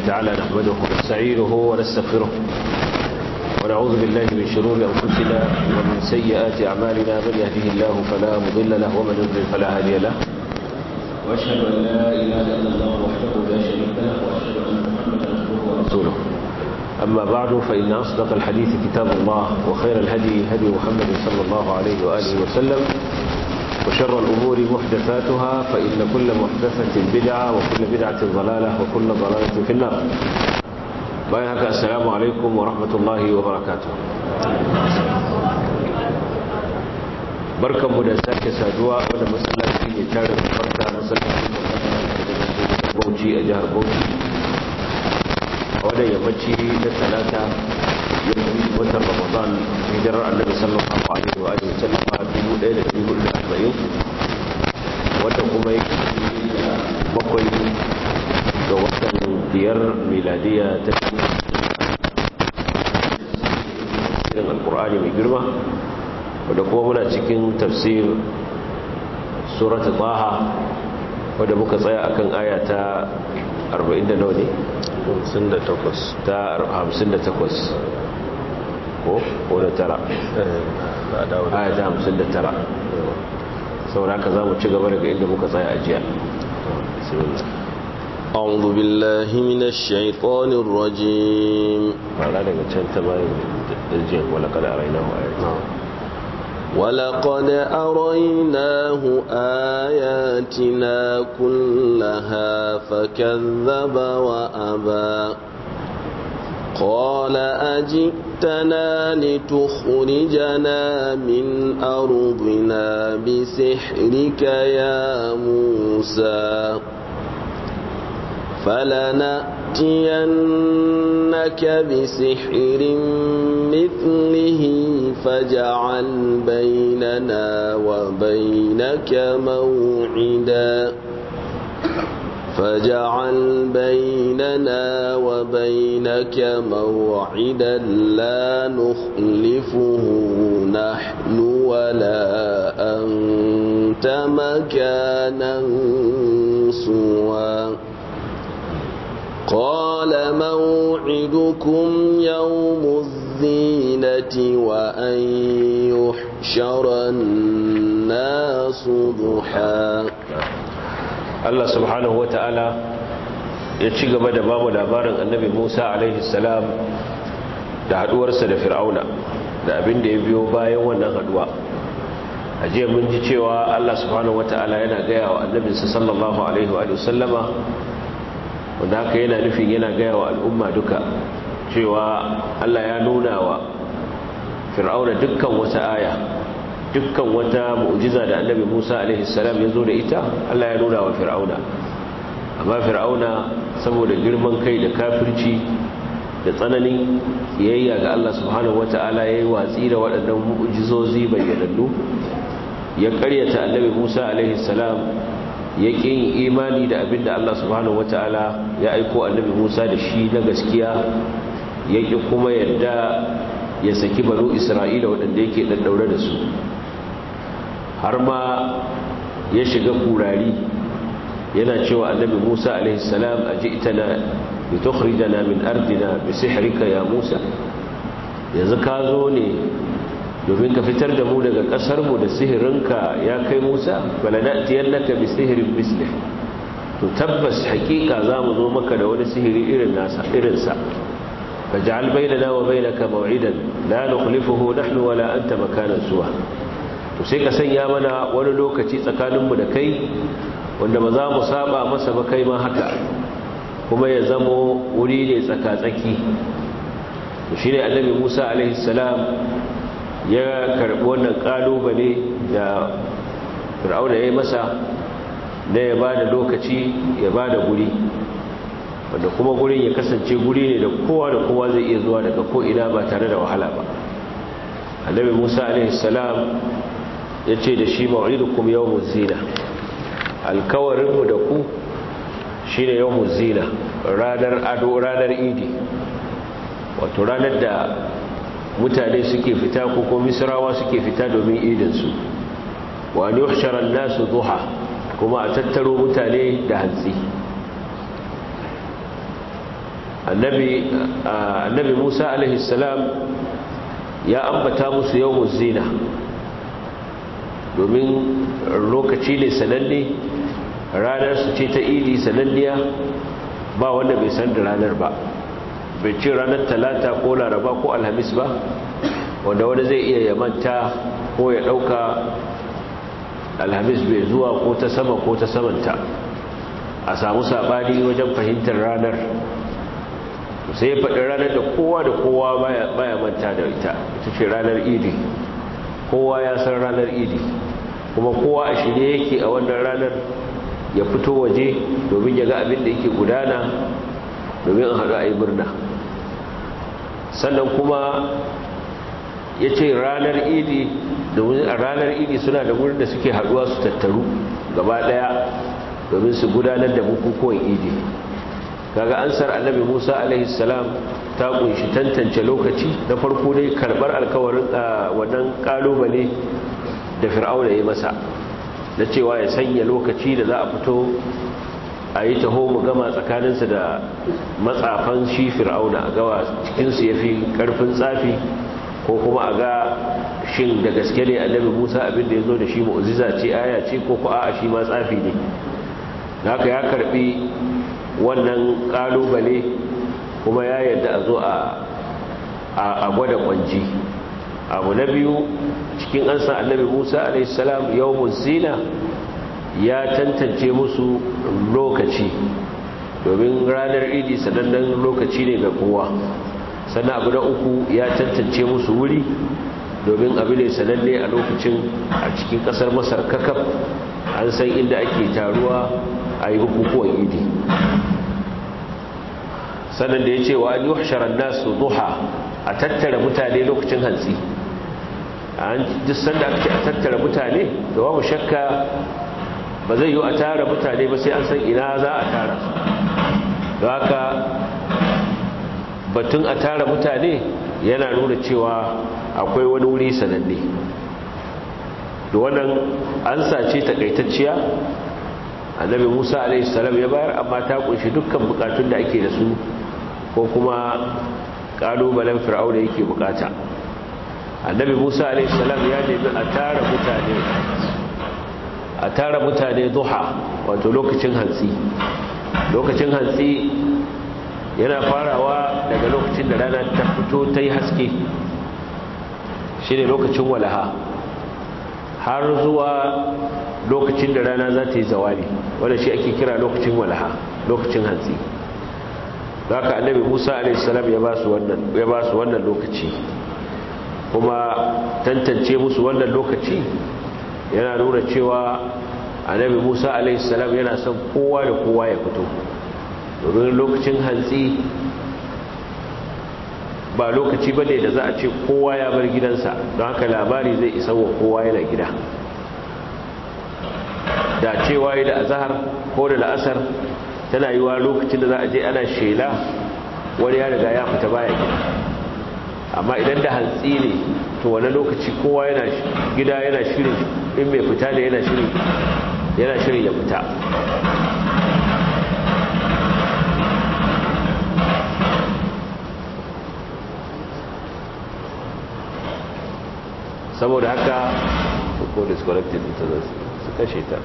تعالى نحمده ونستعينه ونستغفره ونعوذ بالله من شرور أنفسنا ومن سيئات أعمالنا من يهده الله فلا مضل له ومن يضلل فلا هادي له وأشهد أن لا إله إلا الله وحده لا شريك له وأشهد أن محمدا عبده ورسوله أما بعد فإن أصدق الحديث كتاب الله وخير الهدي هدي محمد صلى الله عليه وآله وسلم وشر الأمور محدثاتها فإن كل محدثة بدعة وكل بدعة ضلالة وكل ضلالة في النار بايهك السلام عليكم ورحمة الله وبركاته barkan mu da sake saduwa wanda masallaci ne tare da farka masallacin Bauchi a jihar Bauchi a wadda yammaci da talata yanzu watan Ramadan hijirar Annabi sallallahu alaihi wa alihi wasallam 1440 wanda kuma yake bakwai ga watan biyar miladiya ta cikin alkur'ani mai girma wadda kuma muna cikin tafsir surat taha wadda muka tsaya akan aya ta 40 da nawa ne? 58 ta 58 ko? ko da tara aya ta 59 saboda haka za mu ci gaba daga inda muka tsaya a jiya أعوذ بالله من الشيطان الرجيم fara daga can ta bayan jiya wala kada a raina wa ayat ولقد أريناه آياتنا كلها فكذب وأبى قال أجئتنا لتخرجنا من أرضنا بسحرك يا موسى فلنأتينك بسحر مثله فاجعل بيننا وبينك موعدا فاجعل بيننا وبينك موعدا لا نخلفه نحن ولا أنت مكانا سوى قال موعدكم يوم الزينة وأن يحشر الناس ضحى Allah subhanahu wa ta'ala ya ci gaba da bamu labarin annabi Musa alaihi salam da haduwarsa da fir'auna da abin da ya biyo bayan wannan haduwa a jiya mun ji cewa Allah subhanahu wa ta'ala yana gaya wa annabinsa sallallahu alaihi wa sallama wanda haka yana nufin yana gaya wa al'umma duka cewa Allah ya nuna wa fir'auna dukkan wata aya dukkan wata mu'jiza da annabi Musa alaihi salam ya zo da ita Allah ya nuna wa fir'auna amma fir'auna saboda girman kai da kafirci da tsananin kiyayya ga Allah subhanahu wata'ala yayi watsi da waɗannan mu'jizozi bayyanannu ya ƙaryata annabi Musa alaihi salam ya ƙin imani da abin da Allah subhanahu wata'ala ya aiko annabi Musa da shi na gaskiya ya ƙi kuma yadda ya saki banu Isra'ila waɗanda yake ɗaɗɗaure da su har ma ya shiga kurari yana cewa annabi Musa alaihissalam a ji'tana bi tukhrijana min ardina bi sihrika ya Musa yanzu ka zo ne domin ka fitar da mu daga kasar mu da sihirinka ya kai Musa balanatiyannaka bi sihrin mislih to tabbas hakika zamu zo maka da wani sihiri irin nasa irin sa faj'al bainana wa bainaka maw'idan la nukhlifuhu nahnu wala anta makanan suwa to sai ka sanya mana wani lokaci tsakaninmu da kai wanda ba za mu saba masa ba kai ma haka kuma ya zamo wuri ne tsaka-tsaki to shi ne annabi musa alaihissalam ya karɓi wannan ƙalubale da fir'auna ya yi masa na ya ba da lokaci ya ba da guri wanda kuma gurin ya kasance guri ne da kowa da kowa zai iya zuwa daga ko'ina ba tare da wahala ba annabi musa alaihissalam ya ce da shi ma'idukum yawmuz zina alkawarinmu da ku shi ne yawmuz zina ranar ado ranar idi wato ranar da mutane suke fita ko ko misrawa suke fita domin idinsu wa an yuhshara nasu duha kuma a tattaro mutane da hantsi annabi annabi Musa alaihi salam ya ambata musu yawmuz zina domin lokaci ne sananne ranar su ce ta idi sananniya ba wanda bai san da ranar ba bai ce ranar talata ko laraba ko alhamis ba wanda wani zai iya yamanta ko ya dauka alhamis bai zuwa ko ta sama ko ta samanta a samu sabani wajen fahimtar ranar sai ya faɗi ranar da kowa da kowa baya manta da ita ita ce ranar idi kowa ya san ranar idi kuma kowa a shirye yake a wannan ranar ya fito waje domin ya ga abin da yake gudana domin a haɗu a yi murna sannan kuma ya ce ranar idi domin a ranar idi suna da wurin da suke haɗuwa su tattaru gaba ɗaya domin su gudanar da bukukuwan idi kaga ansar annabi musa alaihissalam ta kunshi tantance lokaci na farko dai karɓar alkawarin wannan ƙalubale da fir'auna ya masa na cewa ya sanya lokaci da za a fito a yi taho mu gama tsakaninsa da matsafan shi fir'auna a gawa cikinsu ya fi ƙarfin tsafi ko kuma a ga shin da gaske ne annabi musa abinda ya zo da shi mu'uziza ce aya ce ko ko a shi ma tsafi ne haka ya karbi wannan ƙalubale kuma ya yadda a zo a gwada kwanji abu na biyu cikin ansa annabi musa alaihissalam yau zina ya tantance musu lokaci domin ranar idi sanannen lokaci ne ga kowa sannan abu na uku ya tantance musu wuri domin abu ne sananne a lokacin a cikin kasar masar kakaf an san inda ake taruwa a yi bukukuwan idi sannan da ya ce wa an yi hasharar nasu duha a tattara mutane lokacin hantsi an duk sanda aka ce a tattara mutane da babu shakka ba zai yi a tara mutane ba sai an san ina za a tara da haka batun a tara mutane yana nuna cewa akwai wani wuri sananne da wannan an sace takaitacciya annabi musa alaihissalam ya bayar amma ta kunshi dukkan bukatun da ake da su ko kuma kalubalen fir'auna yake bukata annabi musa alaihissalam ya nemi a tara mutane a tara mutane duha wato lokacin hantsi lokacin hantsi yana farawa daga lokacin da rana ta fito ta yi haske shi ne lokacin walaha har zuwa lokacin da rana za ta yi zawali wanda shi ake kira lokacin walaha lokacin hantsi za ka annabi musa alaihissalam ya ba su wannan lokaci kuma tantance musu wannan lokaci yana nuna cewa annabi musa alaihissalam yana son kowa da kowa ya fito domin lokacin hantsi ba lokaci ba ne da za a ce kowa ya bar gidansa don haka labari zai isa wa kowa yana gida da cewa yi da azahar ko da la'asar tana yi wa lokacin da za a je ana shela wani ya riga ya fita baya gida amma idan da hantsi ne to wani lokaci kowa yana gida yana shirin in mai fita da yana shirin yana shirin ya fita saboda haka ko disconnected ta su kashe ta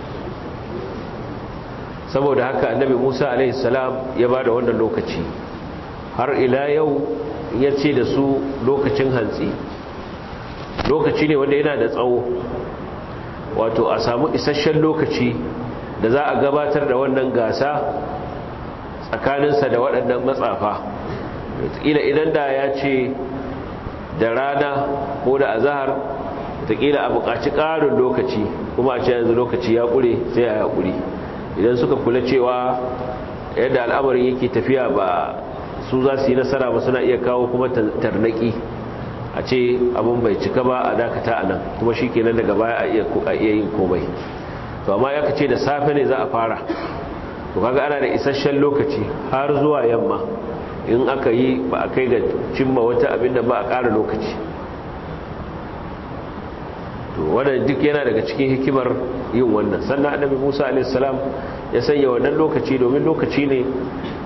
saboda haka annabi Musa alaihi salam ya bada wannan lokaci har ila yau ya ce da su lokacin hantsi lokaci ne wanda yana da tsawo wato a samu isasshen lokaci da za a gabatar da wannan gasa tsakaninsa da waɗannan matsafa ila idan da ya ce da rana ko da azahar taƙila a buƙaci ƙarin lokaci kuma a ce yanzu lokaci ya ƙure sai a yaƙuri idan suka kula cewa yadda al'amarin yake tafiya ba su za su yi nasara ba suna iya kawo kuma tarnaki a ce abin bai cika ba a dakata a nan kuma shi kenan daga baya a iya yin komai to amma ya kace da safe ne za a fara to kaga ana da isasshen lokaci har zuwa yamma in aka yi ba a kai ga cimma wata abin da ba a ƙara lokaci to wannan duk yana daga cikin hikimar yin wannan sannan annabi Musa alaihi salam ya sanya wannan lokaci domin lokaci ne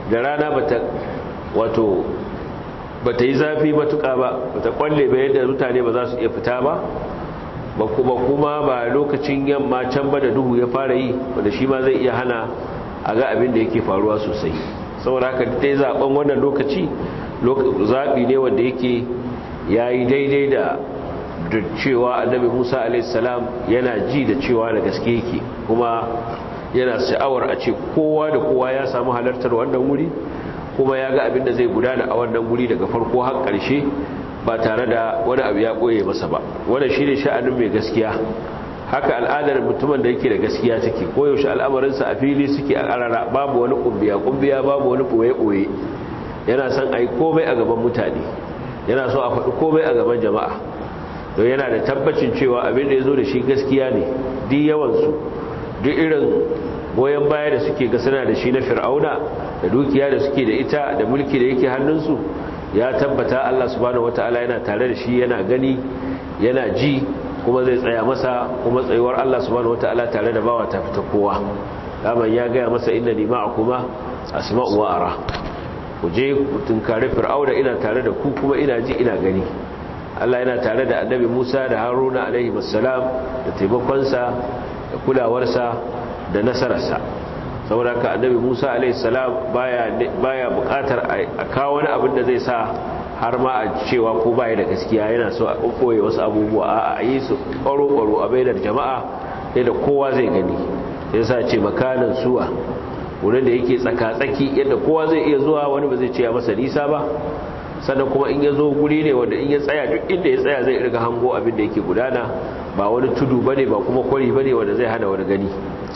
da rana bata wato bata yi zafi matuƙa ba bata kwalle ba yadda mutane ba za su iya fita ba ba kuma kuma ba lokacin yamma can ba da duhu ya fara yi wanda shi ma zai iya hana a ga abin da yake faruwa sosai saboda haka dai zaben wannan lokaci zaɓi ne wanda yake ya yi daidai da cewa annabi musa alaihissalam yana ji da cewa da gaske yake kuma yana sha'awar a ce kowa da kowa ya samu halartar wannan wuri kuma ya ga abin da zai gudana a wannan wuri daga farko har ƙarshe ba tare da wani abu ya ɓoye masa ba wanda shi ne sha'anin mai gaskiya haka al'adar mutumin da yake da gaskiya take koyaushe al'amarinsa a fili suke a ƙarara babu wani ƙumbiya ƙumbiya babu wani ɓoye-ɓoye yana son a yi komai a gaban mutane yana so a faɗi komai a gaban jama'a don yana da tabbacin cewa abin da ya zo da shi gaskiya ne duk yawansu duk irin goyon baya da suke ga suna da shi na fir'auna da dukiya da suke da ita da mulki da yake hannunsu ya tabbata Allah subhanahu wata'ala yana tare da shi yana gani yana ji kuma zai tsaya masa kuma tsayuwar Allah subhanahu wata'ala tare da bawa ta fita kowa daman ya gaya masa inna ni ma'akuma asma'u wa ara ku je ku tunkari fir'auna ina tare da ku kuma ina ji ina gani Allah yana tare da annabi Musa da Haruna alaihi wassalam da taimakonsa da kulawarsa da nasararsa saboda ka annabi Musa alaihi salam baya baya bukatar a kawo wani abin da zai sa har ma a cewa ko baya da gaskiya yana so a kokoye wasu abubuwa a yi su ƙwaro ƙwaro a bainar jama'a yadda kowa zai gani sai sa ce makanan suwa wurin da yake tsaka-tsaki yadda kowa zai iya zuwa wani ba zai ce ya masa nisa ba sannan kuma in ya zo guri ne wanda in ya tsaya duk inda ya tsaya zai irga hango abin da yake gudana ba wani tudu bane ba kuma kwari bane wanda zai hana wani gani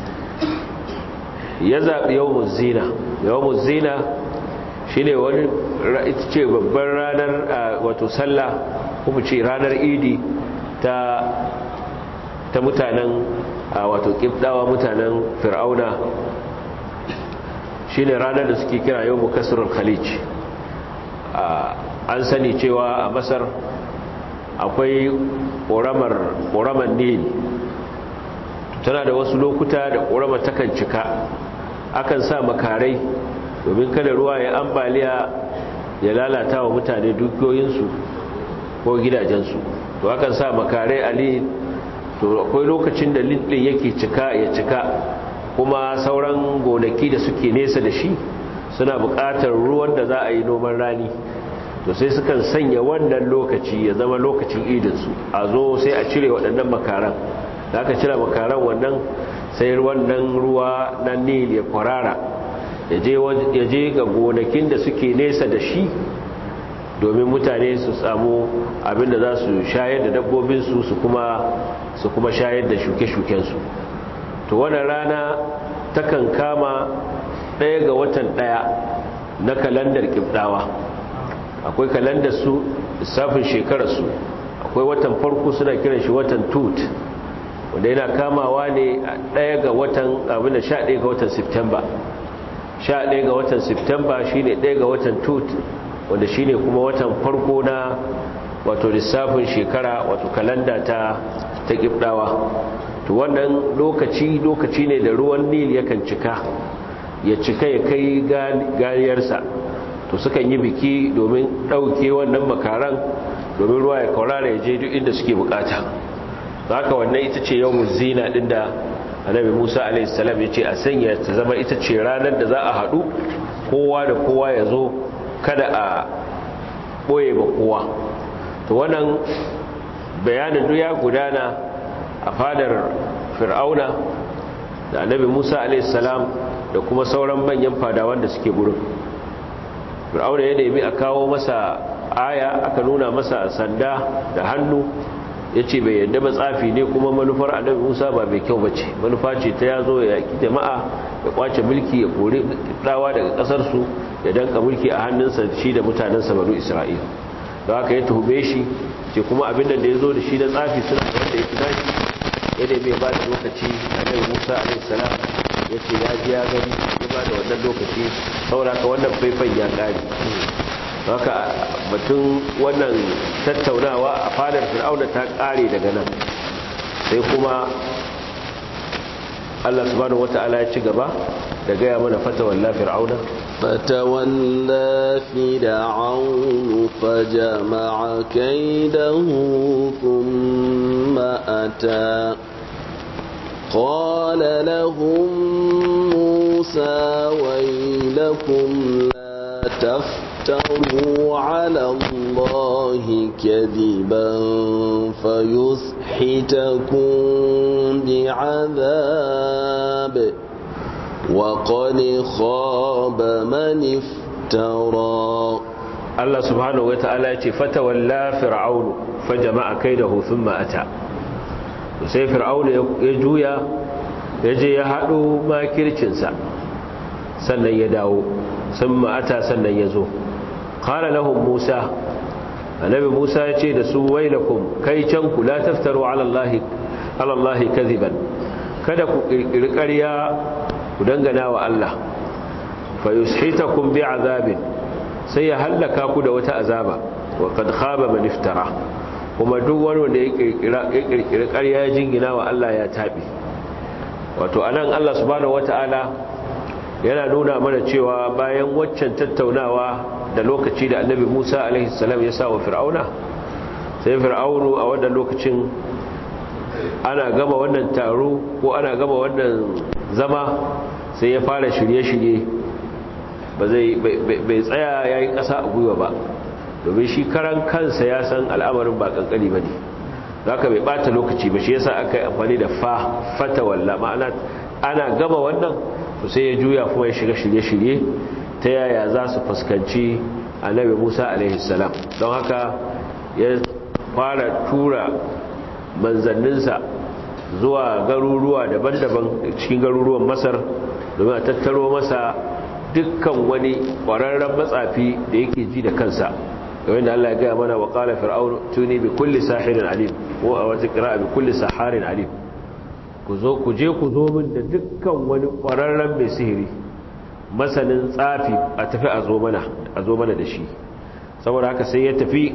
ya zaɓi yawon zina yawon zina shi ne wani ita ce babban ranar wato sallah kuma ce ranar idi ta ta mutanen wato ƙibdawa mutanen fir'auna shi ne ranar da suke kira yau mukasirar khalij an sani cewa a masar akwai ƙoramar nil tana da wasu lokuta da ƙoramar takan cika akan sa makarai domin kada ruwa ya ambaliya ya lalata wa mutane dukiyoyinsu ko gidajensu to akan sa makarai a lil to akwai lokacin da lil ɗin yake cika ya cika kuma sauran gonaki da suke nesa da shi suna buƙatar ruwan da za a yi noman rani to sai sukan sanya wannan lokaci ya zama lokacin idinsu a zo sai a cire waɗannan makaran da aka cire makaran wannan sai wannan ruwa na nil ya kwarara ya je ga gonakin da suke nesa da shi domin mutane su samu abin da za su shayar da dabbobinsu su kuma su kuma shayar da shuke-shukensu to wannan rana takan kama ɗaya ga watan ɗaya na kalandar ƙibɗawa akwai kalandar su lissafin shekararsu akwai watan farko suna kiran shi watan tut wanda yana kamawa ne a ɗaya ga watan abin da sha ɗaya ga watan september sha ɗaya ga watan september shine ɗaya ga watan tut wanda shine kuma watan farko na wato lissafin shekara wato kalanda ta ta ƙibɗawa to wannan lokaci lokaci ne da ruwan nil yakan cika ya cika ya kai ganiyarsa to sukan yi biki domin ɗauke wannan makaran domin ruwa ya kaurara ya je duk inda suke bukata haka wannan ita ce yawon zina ɗin da annabi musa a.s. ya ce a sanya ta zama ita ce ranar da za a haɗu kowa da kowa ya zo kada a ɓoye ba kowa to wannan bayanin duk ya gudana a fadar fir'auna da annabi musa a.s. da kuma sauran manyan fadawan da suke gurin fir'auna ya nemi a kawo masa aya aka nuna masa sanda da hannu ya ce bai yadda ba tsafi ne kuma manufar annabi musa ba mai kyau bace manufa ce ta ya zo ya yaki jama'a ya kwace mulki ya kore dawa daga kasarsu ya danka mulki a hannunsa shi da mutanensa banu isra'il da haka ya tuhume shi ce kuma abin da ya zo da shi na tsafi suna da wanda ya fi nashi ya nemi ya ba da lokaci annabi musa alaihissalam ya ce ya ji ya gani ya ba da wannan lokaci sauraka wannan faifan ya ƙari haka batun wannan tattaunawa a fadar fir'auna ta ƙare daga nan sai kuma Allah subhanahu wata'ala ya ci gaba da gaya mana fatawalla fir'auna فتولى فرعون فجمع كيده ثم أتى قال لهم موسى ويلكم لا تفتروا على الله كذبا فيسحتكم بعذاب وقد خاب من افترى Allah subhanahu wata'ala ya ce fatawalla fir'aunu fajama'a kaidahu thumma ata sai fir'aunu ya juya ya je ya haɗo makircinsa sannan ya dawo thumma ata sannan ya zo qala lahum musa annabi musa ya ce da su wailakum kai can ku la taftaru ala allahi ala allahi kadhiban kada ku kirkiri ƙarya ku dangana wa Allah fa yushitakum bi azabin sai ya hallaka ku da wata azaba wa kad khaba man iftara kuma duk wani wanda ya kirkira ya kirkira ƙarya ya jingina wa Allah ya tabi wato anan Allah subhanahu wataala yana nuna mana cewa bayan waccan tattaunawa da lokaci da annabi Musa alaihi salam ya sa wa fir'auna sai fir'aunu a wannan lokacin ana gama wannan taro ko ana gama wannan zama sai ya fara shirye-shirye ba zai bai tsaya ya yi ƙasa a gwiwa ba domin shi karan kansa ya san al'amarin ba ƙanƙani ba ne za ka bai ɓata lokaci ba shi yasa aka yi amfani da fa fata walla ma'ana ana gama wannan to sai ya juya kuma ya shiga shirye-shirye ta yaya za su fuskanci annabi musa alaihissalam don haka ya fara tura manzanninsa zuwa garuruwa daban-daban cikin garuruwan masar domin a tattaro masa dukkan wani ƙwararren matsafi da yake ji da kansa game da Allah ya gaya mana wa ƙala fir'aun tuni bi kulli sahirin alim ko a wata ƙira'a bi kulli saharin alim ku zo ku je ku zo min da dukkan wani ƙwararren mai sihiri masanin tsafi a tafi a zo mana a zo mana da shi saboda haka sai ya tafi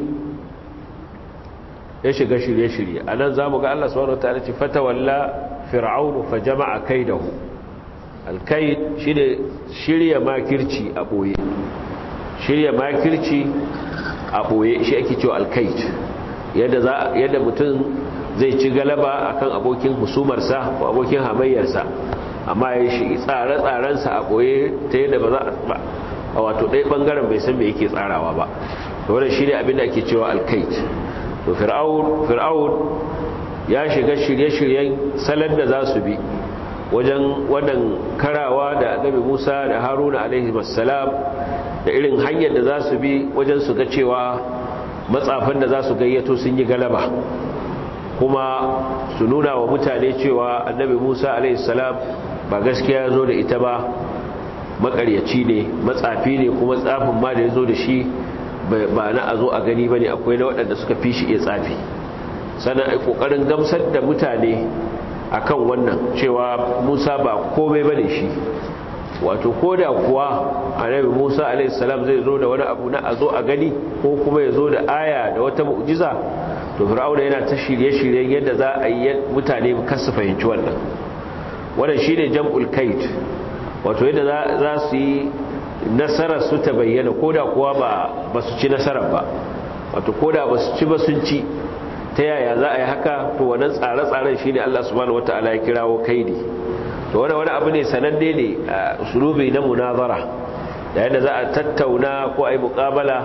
ya shiga shirye-shirye a nan za mu ga Allah subhanahu wa ta'ala ce fatawalla fir'aunu fa jama'a kaidahu alkai shi ne shirya makirci a ɓoye shirya makirci a ɓoye shi ake cewa alkait yadda mutum zai ci galaba akan abokin husumarsa ko abokin hamayyarsa amma ya shi tsare-tsarensa a ɓoye ta yadda ba za a wato ɗaya ɓangaren bai san me yake tsarawa ba da wadda shi ne abinda ake cewa alkait to fir'aun ya shiga shirye-shiryen salon da za su bi wajen wannan karawa da annabi Musa da Haruna alaihi wassalam da irin hanyar da za su bi wajen su ga cewa matsafan da za su gayyato sun yi galaba kuma su nuna wa mutane cewa annabi Musa alaihi salam ba gaskiya zo da ita ba makaryaci ne matsafi ne kuma tsafin ma da ya zo da shi ba na a zo a gani ba ne akwai na waɗanda suka fi shi iya tsafi sannan a ƙoƙarin gamsar da mutane akan wannan cewa Musa ba komai bane shi wato koda kuwa annabi Musa alaihi salam zai zo da wani abu na azo a gani ko kuma ya zo da aya da wata mu'jiza to Fir'auna yana ta shirye-shiryen yadda za a yi mutane kasu fahimci wannan wannan shine jam'ul kait wato yadda za su yi nasarar su ta bayyana koda kuwa ba ba su ci nasarar ba wato koda ba su ci ba sun ci ta yaya za a yi haka to wannan tsare-tsaren shi ne Allah subhanahu wata'ala ya kirawo kaidi to wani wani abu ne sananne ne a usulubi na munazara da yadda za a tattauna ko a yi mukabala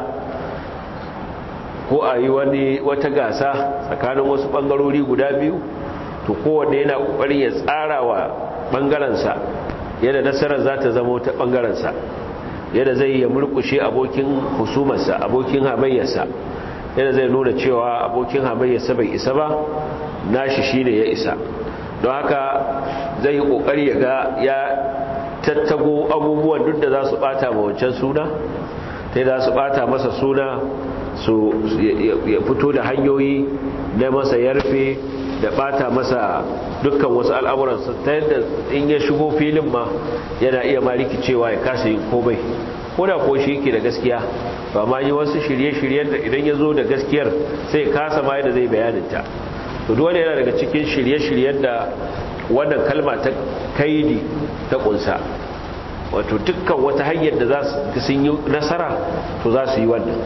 ko a yi wani wata gasa tsakanin wasu bangarori guda biyu to kowanne yana kokarin ya tsara wa bangarensa yadda nasarar za ta zama ta bangarensa yadda zai ya murkushe abokin husumarsa abokin hamayyarsa yana zai nuna cewa abokin hamayyarsa bai isa ba nashi shine ya isa don haka zai yi kokari ya ga ya tattago abubuwan duk da za su bata ma wancan suna ta za su bata masa suna su ya fito da hanyoyi na masa yarfe da bata masa dukkan wasu al'amuransa ta yadda in ya shigo filin ma yana iya ma rikicewa ya kasa yin komai ko da ko shi yake da gaskiya ba ma yi wasu shirye-shiryen da idan ya zo da gaskiyar sai kasa ma yadda zai bayaninta to dole yana daga cikin shirye-shiryen da wannan kalma ta kaidi ta kunsa wato dukkan wata hanyar da za su sun yi nasara to za su yi wannan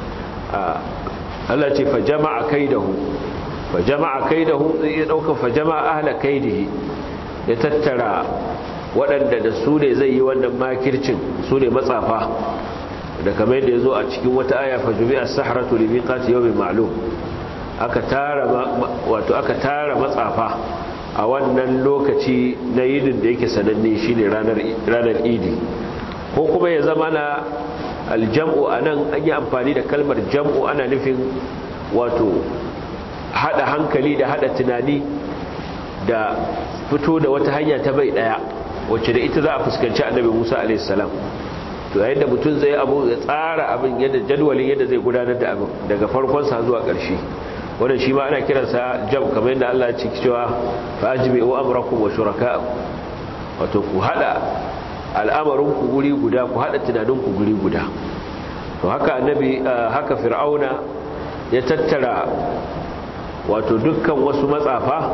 Allah ce fa jama'a kaidahu fa jama'a kaidahu zai iya ɗaukar fa jama'a ahla kaidihi ya tattara waɗanda da su ne zai yi wannan makircin su ne matsafa da kamar yadda ya zo a cikin wata aya fa jubi as-sahratu li miqati yawmin ma'lum aka tara wato aka tara matsafa a wannan lokaci na yidin da yake sananne shine ranar ranar idi ko kuma ya zama na aljam'u anan an yi amfani da kalmar jam'u ana nufin wato hada hankali da hada tunani da fito da wata hanya ta bai daya wacce da ita za a fuskanci annabi Musa alaihi salam to yayin da mutum zai abu ya tsara abin yadda jadwalin yadda zai gudanar da abin daga farkon sa zuwa ƙarshe wannan shi ma ana kiransa jam kamar yadda Allah ya ce cewa fa ajmi'u amrakum wa shuraka'akum wato ku hada al'amarin ku guri guda ku hada tunanin ku guri guda to haka annabi haka fir'auna ya tattara wato dukkan wasu matsafa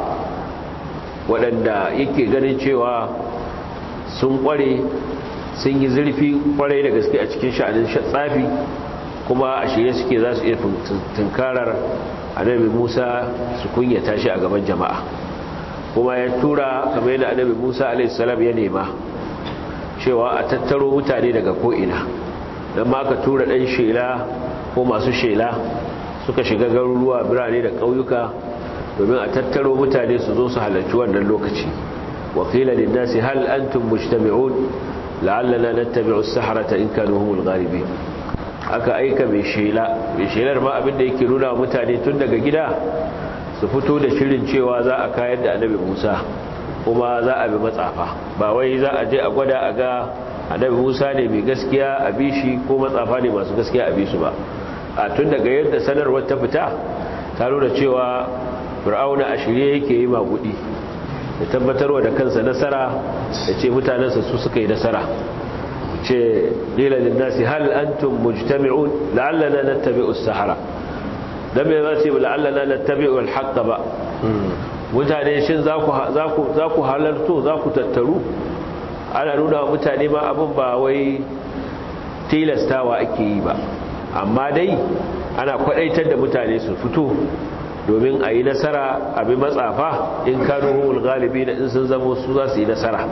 waɗanda yake ganin cewa sun kware sun yi zurfi kwarai da gaske a cikin sha'anin tsafi kuma a shirye suke za su iya tunkarar annabi musa su kunyata shi a gaban jama'a kuma ya tura kamar yadda annabi musa alaihissalam ya nema cewa a tattaro mutane daga ko'ina don ma aka tura ɗan shela ko masu shela suka shiga garuruwa birane da ƙauyuka domin a tattaro mutane su zo su halarci wannan lokaci wakila linnasi hal antum mujtami'un la'allana nattabi'u as-sahrata in kanu humul ghalibin aka aika mai shela mai shelar ma abinda yake nuna wa mutane tun daga gida su fito da shirin cewa za a kayar da annabi Musa kuma za a bi matsafa ba wai za a je a gwada a ga annabi Musa ne mai gaskiya a bishi ko matsafa ne masu gaskiya a bisu ba a tun daga yadda sanarwar ta fita ta nuna cewa fir'auna a shirye yake yi magudi ya tabbatarwa da kansa nasara ya ce mutanensa su suka yi nasara ce ƙila linnasi hal antum mujtami'un la'allana nattabi'u as-sahara dan me za ce la'allana nattabi'u al-haqq ba mutane shin za ku za ku za ku halarto za ku tattaru ana nuna wa mutane ma abin ba wai tilastawa ake yi ba amma dai ana kwadaitar da mutane su fito domin a yi nasara abin matsafa in kanu humul galibi da in sun zama su za su yi nasara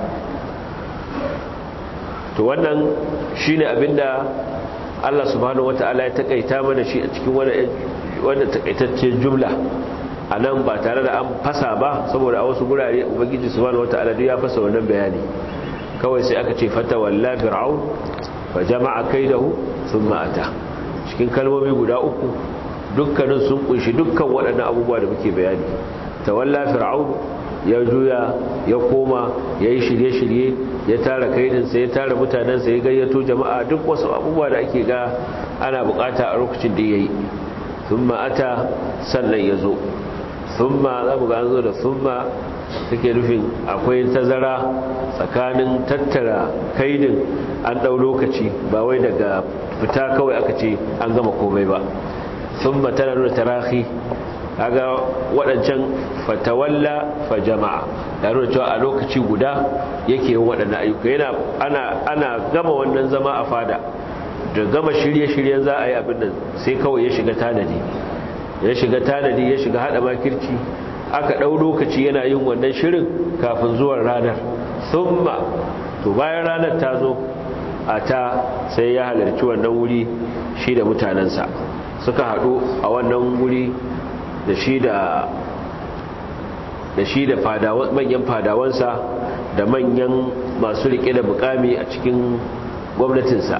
to wannan shi ne abinda Allah subhanahu wata'ala ya takaita mana shi a cikin wanda takaitaccen jumla a nan ba tare da an fasa ba saboda a wasu gurare ubangiji subhanahu wata'ala duk ya fasa wannan bayani kawai sai aka ce fata walla fir'aun fa jama'a kaidahu thumma ata cikin kalmomi guda uku dukkanin sun kunshi dukkan waɗannan abubuwa da muke bayani tawalla fir'aun ya juya ya koma ya yi shirye-shirye ya tara kaidinsa ya tara mutanensa ya gayyato jama'a duk wasu abubuwa da ake ga ana bukata a lokacin da ya yi sun ma'ata sannan ya zo sun ma za mu ga zo da sun ma take nufin akwai tazara tsakanin tattara kaidin an ɗau lokaci ba wai daga fita kawai aka ce an gama komai ba sun ma tana nuna tarahi kaga waɗancan fatawalla fa jama'a da nuna cewa a lokaci guda yake yin waɗannan ayyuka yana ana ana gama wannan zama a fada da gama shirye-shiryen za a yi abin nan sai kawai ya shiga tanadi ya shiga tanadi ya shiga hada makirci aka ɗau lokaci yana yin wannan shirin kafin zuwan ranar thumma to bayan ranar ta zo a ta sai ya halarci wannan wuri shi da mutanensa suka haɗu a wannan wuri da shi da da shi da manyan fadawansa da manyan masu rike da mukami a cikin gwamnatinsa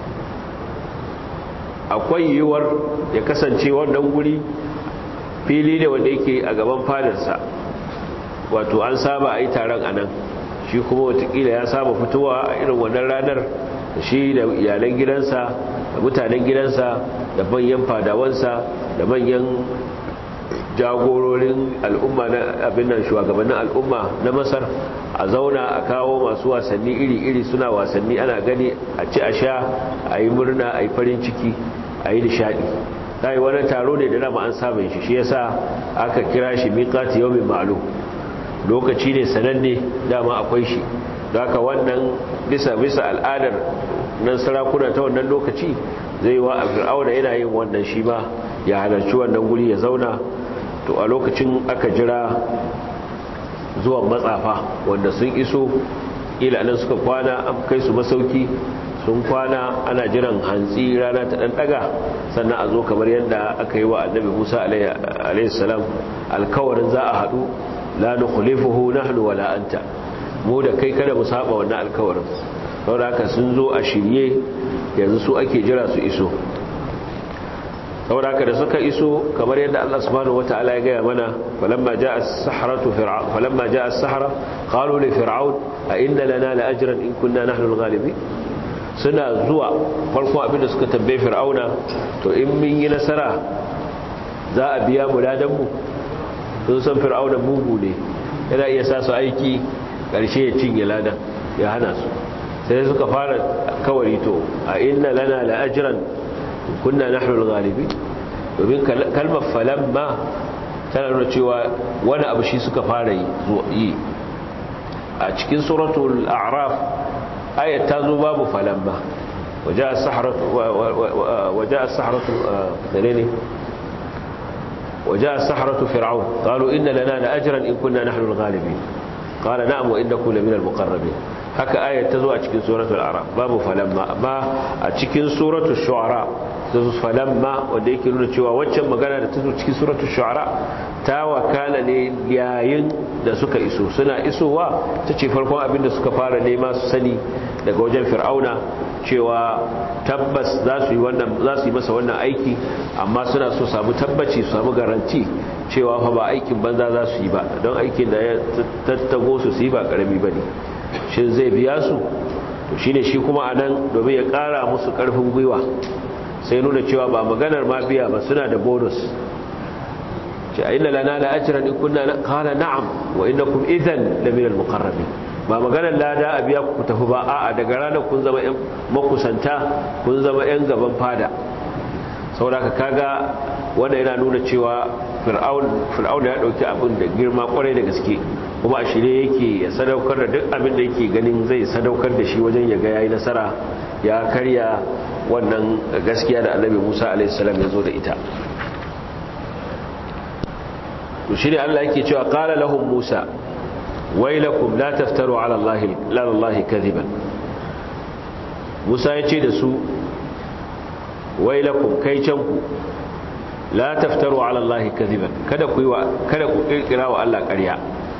akwai yiwuwar ya kasance wannan guri fili ne wanda yake a gaban fadarsa wato an saba a yi taron a nan shi kuma watakila ya saba fitowa a irin wannan ranar da shi da iyalan gidansa da mutanen gidansa da manyan fadawansa da manyan jagororin al'umma na abin nan shugabannin al'umma na masar a zauna a kawo masu wasanni iri-iri suna wasanni ana gani a ci a sha a yi murna a yi farin ciki a yi nishadi ta yi wani taro ne da dama an samun shi shi yasa aka kira shi miƙati yau mai ma'alu lokaci ne sananne dama akwai shi haka wannan bisa bisa al'adar nan sarakuna ta wannan lokaci zai wa a fir'auna yana yin wannan shi ma ya halarci wannan guri ya zauna to a lokacin aka jira zuwan matsafa wanda sun iso ila nan suka kwana an kai su masauki sun kwana ana jiran hantsi rana ta ɗanɗaga sannan a zo kamar yadda aka yi wa annabi musa alaihissalam alkawarin za a haɗu la nukhlifuhu nahnu wala anta mu da kai kada mu saba wannan alkawarin saboda haka sun zo a shirye yanzu su ake jira su iso saboda haka da suka iso kamar yadda Allah subhanahu wataala ya gaya mana falamma jaa as-sahratu fir'aun falamma jaa as-sahra qalu li fir'aun a inna lana la ajran in kunna nahnu al-ghalibin suna zuwa farko abinda suka tambaye fir'auna to in mun yi nasara za a biya mu ladan mu sun san fir'auna mugu ne yana iya sa su aiki karshe ya cinye ladan ya hana su sai suka fara kawari to a inna lana la ajran kunna nahnu al-ghalibin domin kalmar falamma tana nuna cewa wani abu shi suka fara yi a cikin suratul a'raf ayat ta zo babu falamma waja as-sahratu waja as-sahratu dalili waja as-sahratu fir'aun qalu inna lana la ajran in kunna nahnu al-ghalibin qala na'am wa innakum lamina al-muqarrabin haka ayat ta zo a cikin suratul a'raf babu falamma amma a cikin suratul shu'ara ta zo falamma wanda yake nuna cewa waccan magana da ta zo cikin suratul shu'ara ta wakala ne yayin da suka iso suna isowa ta ce farkon abin da suka fara nema su sani daga wajen fir'auna cewa tabbas za su yi wannan za su yi masa wannan aiki amma suna so samu tabbaci su samu garanti cewa fa ba aikin banza za su yi ba don aikin da ya tattago su su yi ba karami bane shin zai biya su to shine shi kuma anan domin ya kara musu karfin gwiwa sai nuna cewa ba maganar ma biya ba suna da bonus ce a inna lana la ajran in kunna qala na'am wa innakum idhan la min al muqarrabin ba maganar lada a biya ku tafi ba a'a daga ranar kun zama yan makusanta kun zama yan gaban fada saboda kaga wanda yana nuna cewa fir'aun fir'aun ya dauki abin da girma kwarai da gaske kuma a shirye yake ya sadaukar da duk abin da yake ganin zai sadaukar da shi wajen ya ga yayi nasara ya karya wannan gaskiya da annabi Musa alaihi salam ya zo da ita to shine Allah yake cewa qala lahum Musa wailakum la taftaru ala allahi la allahi kadiban Musa ya ce da su wailakum kai can ku la taftaru ala allahi kadiban kada ku yi wa kada ku kirkira wa Allah ƙarya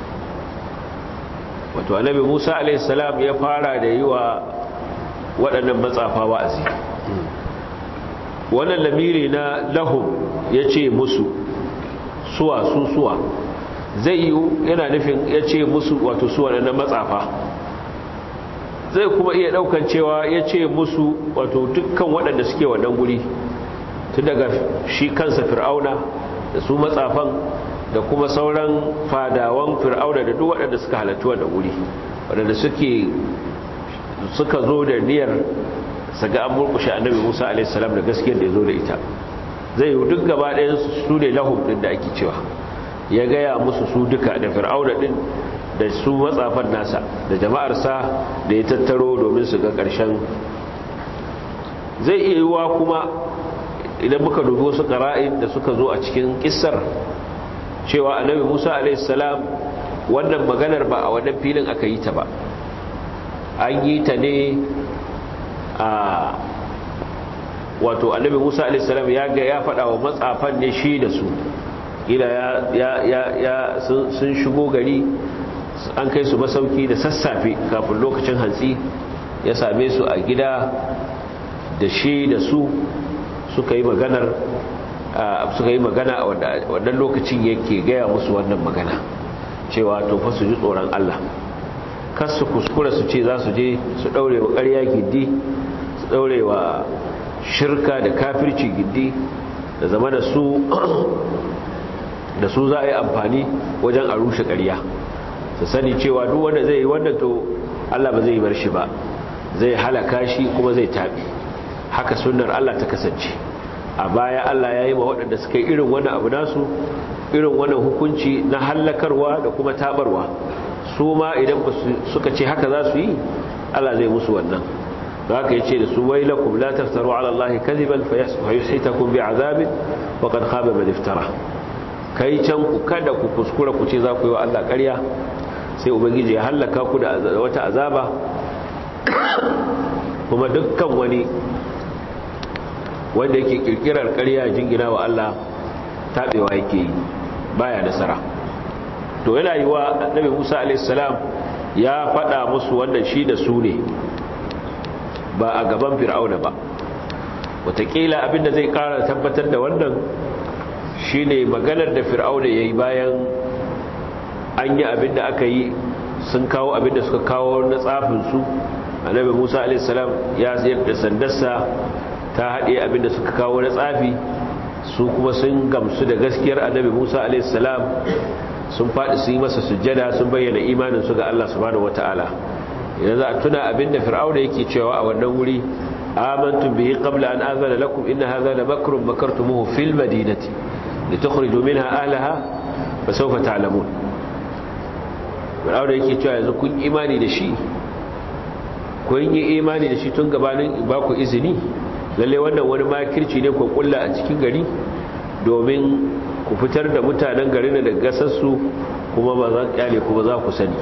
wato annabi Musa alaihi salam ya fara da yi wa waɗannan matsafa wa'azi wannan lamiri na lahum ya ce musu suwa su suwa zai yi yana nufin ya ce musu wato suwa na matsafa zai kuma iya ɗaukan cewa ya ce musu wato dukkan waɗanda suke wannan guri tun daga shi kansa fir'auna da su matsafan da kuma sauran fadawan fir'auna da duk waɗanda suka halattu wannan guri waɗanda suke suka zo da niyyar saga an murkushe annabi Musa alaihi salam da gaskiyar da ya zo da ita zai yi duk gaba ɗayan su ne lahum din da ake cewa ya gaya musu su duka da fir'auna din da su matsafan nasa da jama'arsa da ya tattaro domin su ga ƙarshen zai iya yiwuwa kuma idan muka dubi wasu ƙara'in da suka zo a cikin kissar cewa annabi Musa alaihi salam wannan maganar ba a wannan filin aka yi ta ba an yi ta ne a wato annabi musa alisalam ya ga ya faɗa wa matsafan ne shi da su ila ya sun shigo gari an kai su masauki da sassafe kafin lokacin hantsi ya same su a gida da shi da su suka yi maganar suka yi magana a wannan lokacin yake gaya musu wannan magana cewa to fa su ji tsoron Allah kar su kuskura su ce za su je su daure wa ƙarya giddi su daure wa shirka da kafirci giddi da zama da su da su za a yi amfani wajen a rushe ƙarya su sani cewa duk wanda zai yi wannan to Allah ba zai yi bar shi ba zai halaka shi kuma zai tabi haka sunnar Allah ta kasance a baya Allah ya yi ma waɗanda suka yi irin wani abu nasu irin wannan hukunci na hallakarwa da kuma tabarwa su ma idan suka ce haka za su yi Allah zai musu wannan da haka yace da su wailakum la taftaru ala allahi kadiban fayushitakum bi'adabin wa qad khaba man iftara kai can ku kada ku kuskura ku ce za ku yi wa Allah ƙarya sai ubangiji ya hallaka ku da wata azaba kuma dukkan wani wanda yake kirkirar ƙarya jingina wa Allah tabewa yake yi baya nasara to yana yi wa annabi Musa a.s. ya faɗa musu wannan shi da su ne ba a gaban fir'auna ba wataƙila abinda zai ƙara tabbatar da wannan shi ne maganar da fir'auna ya yi bayan an yi abinda aka yi sun kawo abinda suka kawo na tsafinsu annabi musa a.s. ya sayar da sandarsa ta haɗe abinda suka kawo na tsafi su kuma sun gamsu da gaskiyar annabi musa a.s. sun faɗi sun yi masa sujjada sun bayyana imaninsu ga Allah subhanahu wata'ala idan za a tuna abinda fir'auna yake cewa a wannan wuri amantum bihi qabla an azana lakum inna hadha la makrun makartumuhu fil madinati litukhriju minha ahlaha fa sawfa ta'lamun fir'auna yake cewa yanzu kun imani da shi kun yi imani da shi tun gabanin ba ku izini lalle wannan wani makirci ne ku kulla a cikin gari domin ku fitar da mutanen garin da gasassu kuma ba za kyale kuma za ku sani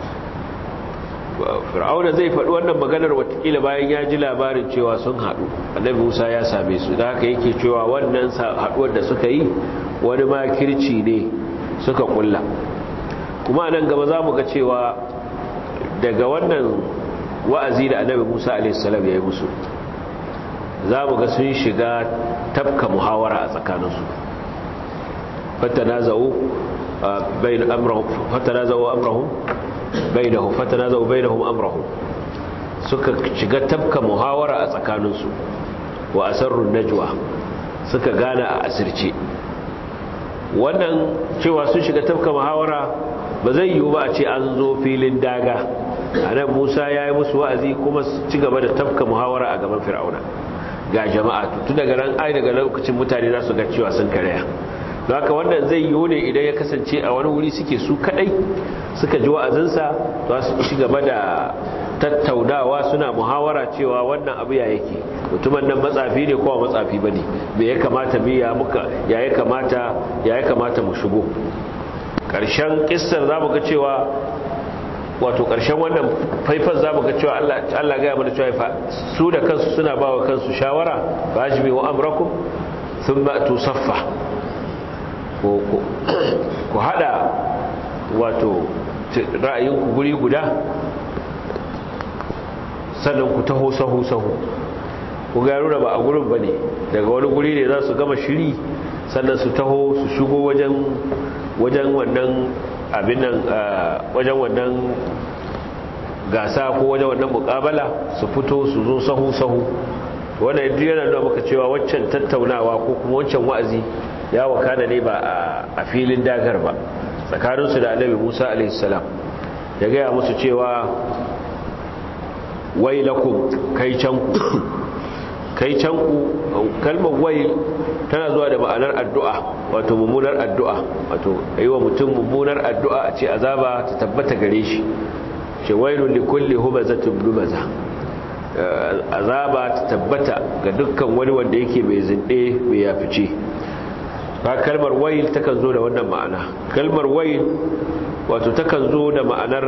fir'auna zai faɗi wannan maganar watakila bayan ya ji labarin cewa sun haɗu annabi musa ya same su da haka yake cewa wannan haɗuwar da suka yi wani makirci ne suka kulla kuma nan gaba za mu ga cewa daga wannan wa'azi da annabi musa a.s. ya yi musu za mu ga sun shiga tafka muhawara a tsakaninsu فتنازعوا بين امرهم فتنازعوا امرهم بينهم فتنازعوا بينهم امرهم suka shiga tabka muhawara a tsakaninsu wa asarrun najwa suka gana a asirce wannan cewa sun shiga tabka muhawara ba zai yiwu ba a ce an zo filin daga anan Musa ya yi musu wa'azi kuma su ci gaba da tabka muhawara a gaban Fir'auna ga jama'a tun daga ran ai daga lokacin mutane za su ga cewa sun karaya haka wannan zai yiwu ne idan ya kasance a wani wuri suke su kadai suka ji wa'azinsa za su ci gaba da tattaunawa suna muhawara cewa wannan abu ya yake mutumin nan matsafi ne kowa matsafi bane me ya kamata mu ya muka ya ya kamata ya ya kamata mu shigo karshen kissar zamu ga cewa wato karshen wannan faifan zamu ga cewa Allah Allah ga mana cewa su da kansu suna bawa kansu shawara fajmi wa amrakum thumma tusaffa ku hada wato ra'ayinku guri guda sannan ku taho sahu sahu ku gano da ba a gurin ba ne daga wani guri ne za su gama shiri sannan su taho su shigo wajen wajen wannan abin nan wajen wannan gasa ko wajen wannan mukabala su fito su zo sahu sahu wannan yadda yana nuna maka cewa waccan tattaunawa ko kuma waccan wa'azi ya wakana ne ba a filin dagar ba tsakaninsu da annabi musa alaihissalam ya gaya musu cewa wai lakum kai canku kai canku kalmar wai tana zuwa da ma'anar addu'a wato mummunar addu'a wato yi wa mutum mummunar addu'a a ce azaba ta tabbata gare shi ce wailun li kulli humazatin lumaza azaba ta tabbata ga dukkan wani wanda yake mai zinde mai yafice ba kalmar wayil takan zo da wannan ma'ana kalmar wayil wato takan zo da ma'anar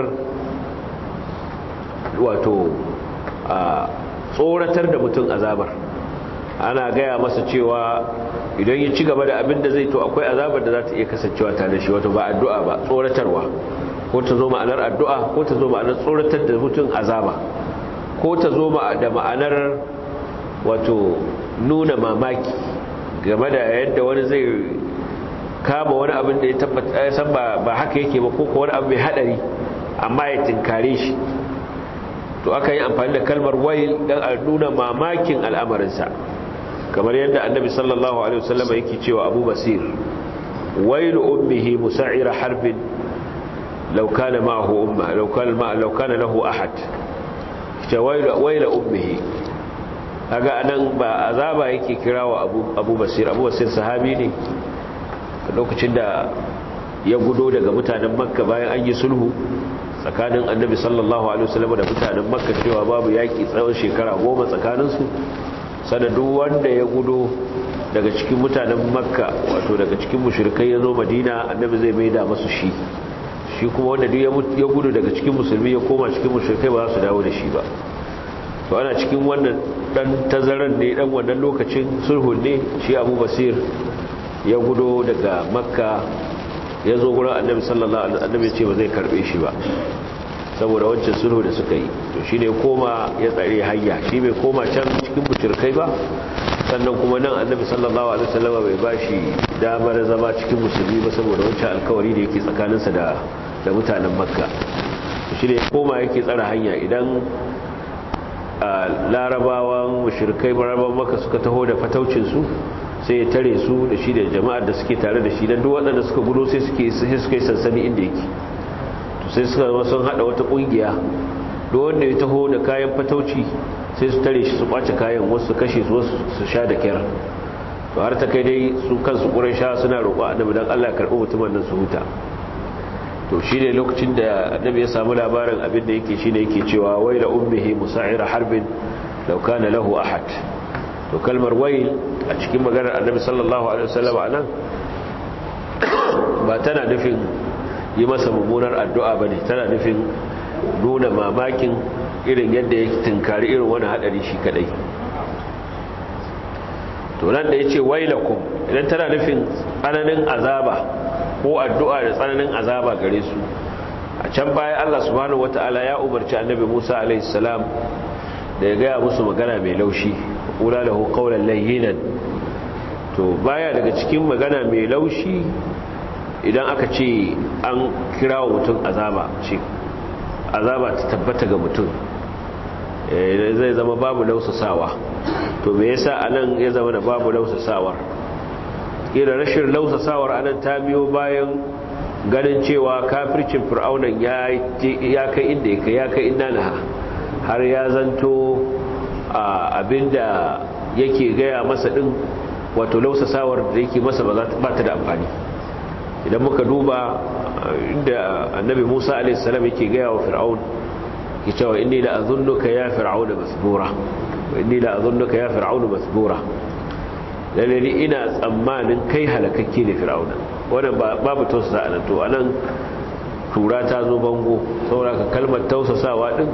wato a tsoratar da mutum azabar ana gaya masa cewa idan ya ci gaba da abin da zai to akwai azabar da za ta iya kasancewa tare da shi wato ba addu'a ba tsoratarwa ko ta zo ma'anar addu'a ko ta zo ma'anar tsoratar da mutum azaba ko ta zo da ma'anar wato nuna mamaki game da yadda wani zai kama wani abin da ya tabbata ya san ba haka yake ba ko wani abu mai hadari amma ya tinkare shi to aka yi amfani da kalmar wail dan a nuna mamakin al'amarinsa kamar yadda annabi sallallahu alaihi wasallam yake cewa abu basir wailu ummihi musa'ira harbin law kana ma'ahu umma law kana ma law kana lahu ahad ta wailu wailu ummihi kaga anan ba azaba yake kirawa abu abu basir abu basir sahabi ne lokacin da ya gudo daga mutanen makka bayan an yi sulhu tsakanin annabi sallallahu alaihi wasallam da mutanen makka cewa babu yaki tsawon shekara goma tsakaninsu sanadu wanda ya gudo daga cikin mutanen makka wato daga cikin mushrikai ya zo madina annabi zai maida masu shi shi kuma wanda duk ya gudu daga cikin musulmi ya koma cikin mushrikai ba za su dawo da shi ba to ana cikin wannan dan tazaran ne dan wannan lokacin sulhun ne shi abu basir ya gudo daga makka ya zo gurin annabi sallallahu alaihi wasallam ya ce ba zai karbe shi ba saboda wancan sulhu da suka yi to shine koma ya tsare hayya shi bai koma can cikin mushrikai ba sannan kuma nan annabi sallallahu alaihi wasallam bai bashi damar zama cikin musulmi ba saboda wancan alkawari da yake tsakaninsa da da mutanen makka shi ne koma yake tsara hanya idan larabawan mushrikai larabawan makka suka taho da fataucin su sai ya tare su da shi da jama'ar da suke tare da shi dan duk waɗanda suka gudo sai suke sai suka yi sansani inda yake to sai suka zama sun hada wata kungiya duk wanda ya taho da kayan fatauci sai su tare shi su ɓace kayan wasu kashe su wasu su sha da kyar to har ta kai dai su kansu sha suna roƙo annabi dan Allah karɓi mutumin nan su huta to shi ne lokacin da annabi ya samu labarin abin da yake shine yake cewa waila ummihi musa'ira harbin law kana lahu ahad to kalmar wail a cikin maganar annabi sallallahu alaihi wasallam anan ba tana nufin yi masa mummunar addu'a bane tana nufin nuna mamakin irin yadda ya tunkari irin wani hadari shi kadai to nan da ya ce wailakum idan tana nufin tsananin azaba ko addu'a da tsananin azaba gare su a can baya Allah subhanahu wata'ala ya umarci annabi Musa alaihi salam da ya gaya musu magana mai laushi kula lahu qawlan layyinan to baya daga cikin magana mai laushi idan aka ce an kira wa mutum azaba ce azaba ta tabbata ga mutum zai zama babu lausasawa to me yasa anan ya zama da babu lausasawar kira rashin lausasawar anan ta biyo bayan ganin cewa kafircin fir'aunan ya kai inda ya kai ya kai inda na har ya zanto abinda yake gaya masa din wato lausasawar da yake masa ba ta da amfani idan muka duba inda annabi musa a.s. yake gaya wa fir'aun ki cewa inni la azunnuka ya fir'auna masbura inni la azunnuka ya fir'auna masbura lalle ni ina tsammanin kai halakakke ne fir'auna wannan babu tausasa anan to anan tura ta zo bango saboda ka kalmar tausasawa din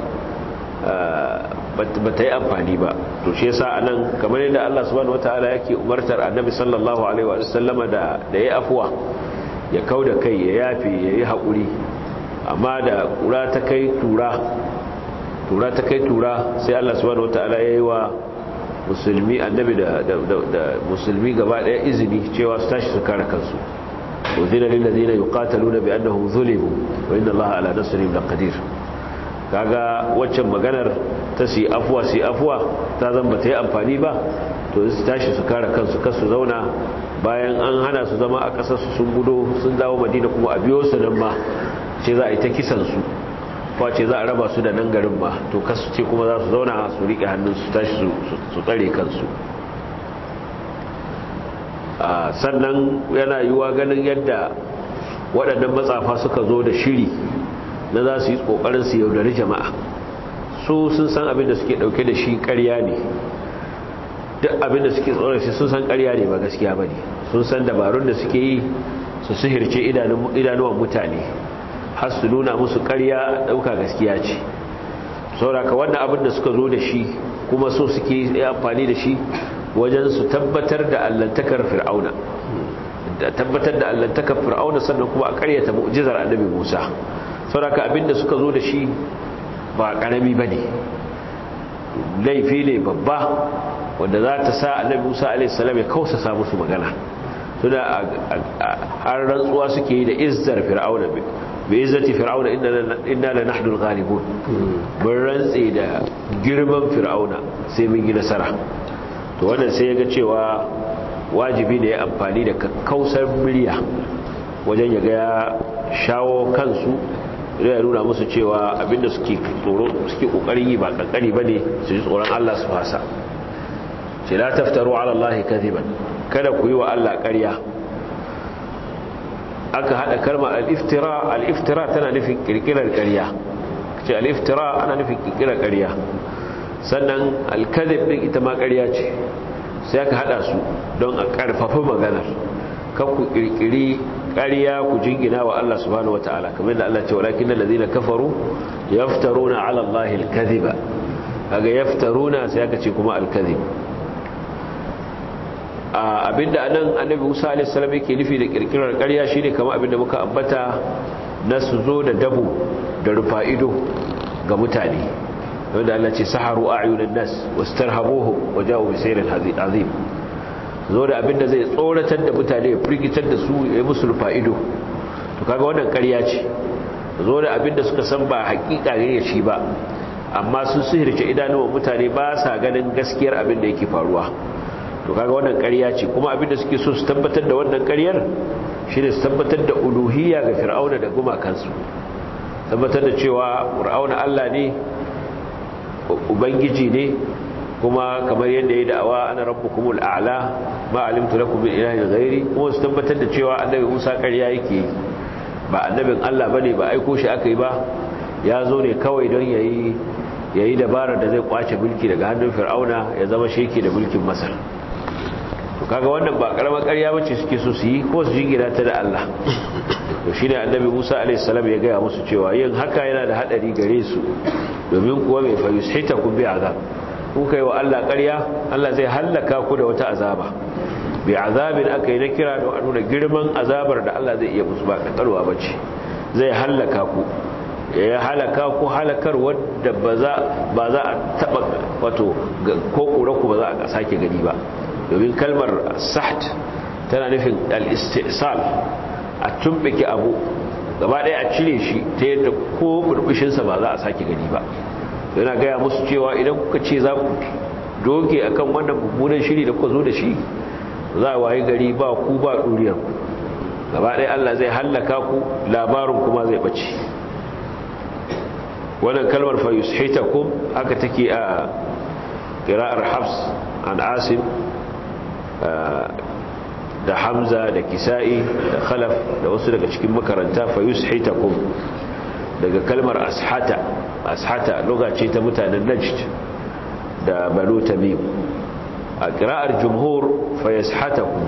ba ta yi amfani ba to shi yasa anan kamar yadda Allah subhanahu wataala yake umartar annabi sallallahu alaihi wa sallama da da yayi afwa ya kauda kai ya yafe yayi hakuri amma da kura ta kai tura tura ta kai tura sai Allah subhanahu wataala yayi wa musulmi annabi da da musulmi gaba daya izini cewa su tashi su kare kansu uzina lil ladina yuqataluna bi annahum zulimu wa inna Allaha ala nasrihim laqadir kaga waccan maganar ta si afuwa si afuwa ta zan ba ta yi amfani ba to su tashi su kare kansu kasu zauna bayan an hana su zama a ƙasar su sun gudo sun dawo madina kuma a biyo su nan ma ce za a yi ta kisan su ko ce za a raba su da nan garin ma to kasu ce kuma za su zauna su riƙe hannun su tashi su tsare kansu sannan yana yiwuwa ganin yadda waɗannan matsafa suka zo da shiri na za su yi ƙoƙarin su yaudari jama'a su sun san abin da suke ɗauke da shi ƙarya ne duk abin da suke tsoron shi sun san ƙarya ne ba gaskiya ba ne sun san dabarun da suke yi su sihirce idanuwan mutane har su nuna musu ƙarya ɗauka gaskiya ce sauraka wannan abin da suka zo da shi kuma so suke yi amfani da shi wajen su tabbatar da allantakar fir'auna da tabbatar da allantakar fir'auna sannan kuma a ƙaryata mu'jizar annabi musa sauraka abinda suka zo da shi ba karami ba ne laifi ne babba wanda za ta sa annabi musa a.s. ya kausa sa musu magana suna har rantsuwa suke yi da izzar fir'auna bi izzati fir'auna inna la nahnu al-ghalibun mun rantse da girman fir'auna sai mun yi nasara to wannan sai yaga cewa wajibi ne ya amfani da kakkausar murya wajen ya ga ya shawo kansu ya nuna musu cewa abinda suke tsoro suke kokarin yi ba kankani bane su ji tsoron Allah su fasa ce la taftaru ala Allah kadhiban kada ku yi wa Allah ƙarya aka hada kalmar al-iftira al-iftira tana nufin kirkirar ƙarya ce al-iftira ana nufin kirkirar ƙarya sannan al-kadhib din ita ma ƙarya ce sai aka hada su don a karfafa maganar kan ku kirkiri ƙarya ku jingina wa Allah subhanahu wataala kamar da Allah ce walakin allazina kafaru yaftaruna ala Allah al-kadhiba kaga yaftaruna sai aka ce kuma al-kadhib abinda anan annabi Musa alaihi salam yake nufi da kirkirar ƙarya shine kamar abinda muka ambata na su zo da dabo da rufa'ido ga mutane wanda Allah ce saharu a'yunan nas wastarhabuhum waja'u bi sayrin azim zo da abinda zai tsoratar da mutane ya firgitar da su ya musu rufa'ido to kaga wannan ƙarya ce zo da abinda suka san ba hakika ne shi ba amma sun sihirce idanuwan mutane ba sa ganin gaskiyar abin da yake faruwa to kaga wannan ƙarya ce kuma abin da suke so su tabbatar da wannan ƙaryar shine su tabbatar da uluhiyya ga fir'auna da gumakansu tabbatar da cewa fir'auna Allah ne ubangiji ne kuma kamar yadda ya da'awa ana rabbukumul a'la ma alimtu lakum min ilahin ghairi kuma su tabbatar da cewa annabi Musa ƙarya yake ba annabin Allah bane ba aiko shi aka yi ba ya zo ne kawai don yayi yayi dabarar da zai kwace mulki daga hannun fir'auna ya zama sheki da mulkin masar to kaga wannan ba karamar ƙarya bace suke so su yi ko su jingina ta da Allah to shine annabi Musa alaihi salam ya gaya musu cewa yin haka yana da hadari gare su domin kuwa mai fa yushitakum bi azab ku kai wa Allah ƙarya Allah zai hallaka ku da wata azaba bi azabin aka yi na kira da nuna girman azabar da Allah zai iya musu ba kakarwa bace zai hallaka ku ya halaka ku halakar wadda ba za a taba wato ko ku ba za a sake gani ba domin kalmar saht tana nufin al-istisal a tumbike abu gaba ɗaya a cire shi ta yadda ko burbushinsa ba za a sake gani ba yana gaya musu cewa idan kuka ce za ku doge akan wannan mummunan shiri da kuka zo da shi za a waye gari ba ku ba ɗuriyar ku gaba ɗaya Allah zai hallaka ku labarin kuma zai ɓace wannan kalmar fa yushitakum haka take a qira'ar Hafs an Asim da Hamza da Kisa'i da Khalaf da wasu daga cikin makaranta fa yushitakum daga kalmar ashata ashata lugha ce ta mutanen Najd da Banu Tamim a qira'ar jumhur fa yashatakum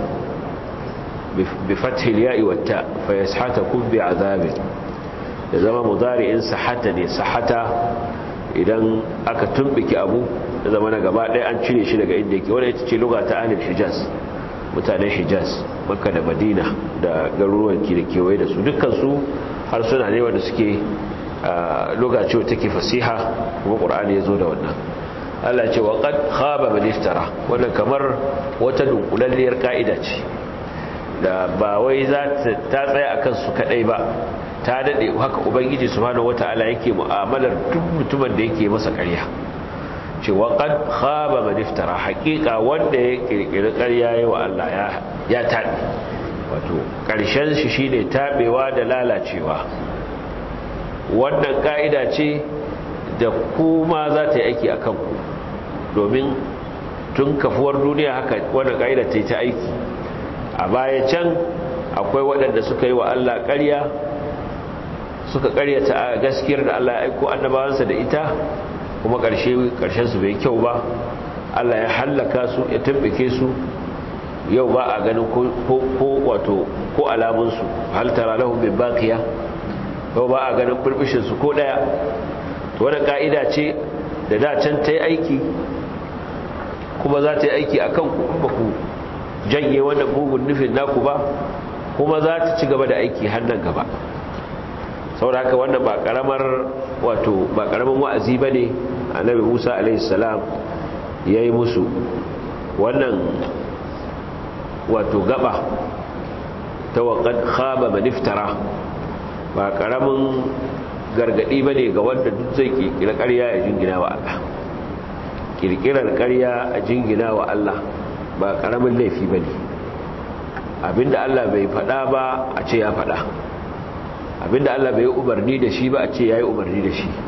bi fathi al-ya'i wat-ta fa yashatakum bi 'adhabin ya zama mudari'in sahata ne sahata idan aka tumbiki abu da zama na gaba ɗaya an cire shi daga inda yake wadda ita ce luga ta ahlul hijaz mutanen hijaz makka da madina da garuruwan ki da kewaye da su dukkansu har suna ne wanda suke luga ce take fasiha kuma qur'ani ya zo da wannan Allah ce wa qad khaba man iftara wannan kamar wata dunkulalliyar ka'ida ce da ba wai za ta tsaya akan su kadai ba ta dade haka ubangiji subhanahu wataala yake mu'amalar duk mutumin da yake masa ƙarya cewa qad khaba man iftara haqiqa wanda ya kirkiri ƙarya yayi wa Allah ya ya tabi wato ƙarshen shi shine tabewa da lalacewa wannan ka'ida ce da kuma za ta yi aiki akan ku domin tun kafuwar duniya haka wannan ka'ida ta yi ta aiki a baya can akwai waɗanda suka yi wa Allah ƙarya suka karyata gaskiyar da Allah ya aiko annabawansa da ita kuma ƙarshe su bai kyau ba Allah ya hallaka su ya tabbake su yau ba a ganin ko wato ko alamunsu hal tara lahum min baqiya yau ba a ganin burbushin su ko daya to wannan ka'ida ce da da can ta yi aiki kuma za ta yi aiki akan ku ba ku janye wannan mugun nufin naku ba kuma za ta ci gaba da aiki har nan gaba saboda haka wannan ba karamar wato ba karamin wa'azi bane annabi Musa alaihi salam yayi musu wannan wato gaba ta waqad khaba man iftara ba karamin gargadi bane ga wanda duk zai kirkira ƙarya ya jingina wa Allah kirkirar ƙarya a jingina wa Allah ba karamin laifi bane abinda Allah bai faɗa ba a ce ya faɗa abinda Allah bai umarni da shi ba a ce yayi umarni da shi